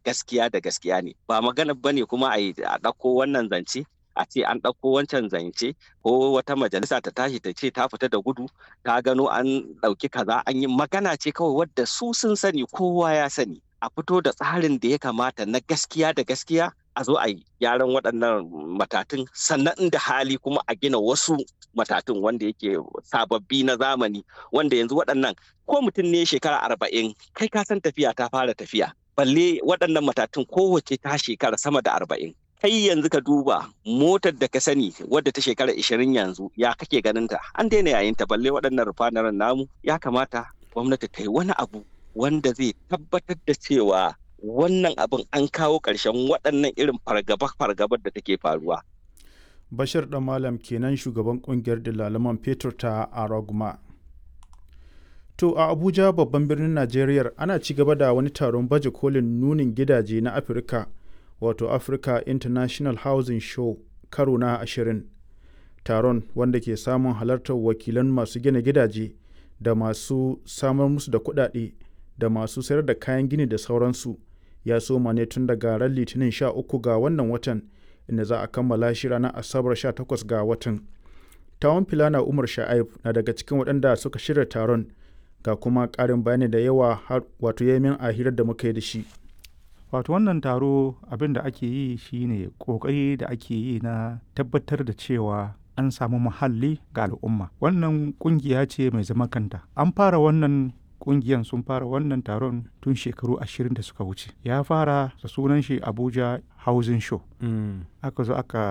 gaskiya da gaskiya ne ba magana bane kuma a a ɗauko wannan zance a ce an ɗauko wancan zance ko wata majalisa ta tashi ta ce ta fita da gudu ta gano an ɗauki kaza an yi magana ce kawai wadda su sun sani kowa ya sani a fito da tsarin da ya kamata na gaskiya da gaskiya a zo a yi gyaran waɗannan matatun sannan inda hali kuma a gina wasu matatun wanda yake sababbi na zamani wanda yanzu waɗannan ko mutum ne shekara arba'in kai ka san tafiya ta fara tafiya balle waɗannan matatun kowace ta shekara sama da arba'in kai yanzu ka duba motar da ka sani wadda ta shekara ishirin yanzu ya kake ganin ta an daina yayin ta balle waɗannan rufanaren namu ya kamata gwamnati ta yi wani abu wanda zai tabbatar da cewa wannan abin an kawo ƙarshen waɗannan irin fargaba-fargabar da take faruwa. Bashir ɗan Malam kenan shugaban ƙungiyar dalaman fetur ta Araguma. To a Abuja babban birnin Najeriya ana ci gaba da wani taron baje kolin nunin gidaje na Afirka wato Africa International Housing Show karo na ashirin. Taron wanda ke samun halartar wakilan masu gina gidaje da masu samar musu da kuɗaɗe da masu sayar da kayan gini da sauransu. ya soma ne tun daga ran litinin 13 ga wannan watan inda za a kammala shi ranar asabar 18 ga watan tawon filana umar sha'aib na daga cikin waɗanda suka shirya taron ga kuma ƙarin bayani da yawa har wato yamin a hirar da muka yi da shi wato wannan taro abin da ake yi shine ƙoƙari da ake yi na tabbatar da cewa an samu muhalli ga al'umma wannan ƙungiya ce mai zaman kanta an fara wannan kungiyan sun fara wannan taron tun shekaru ashirin da suka wuce ya fara da sunan shi abuja housing show aka zo aka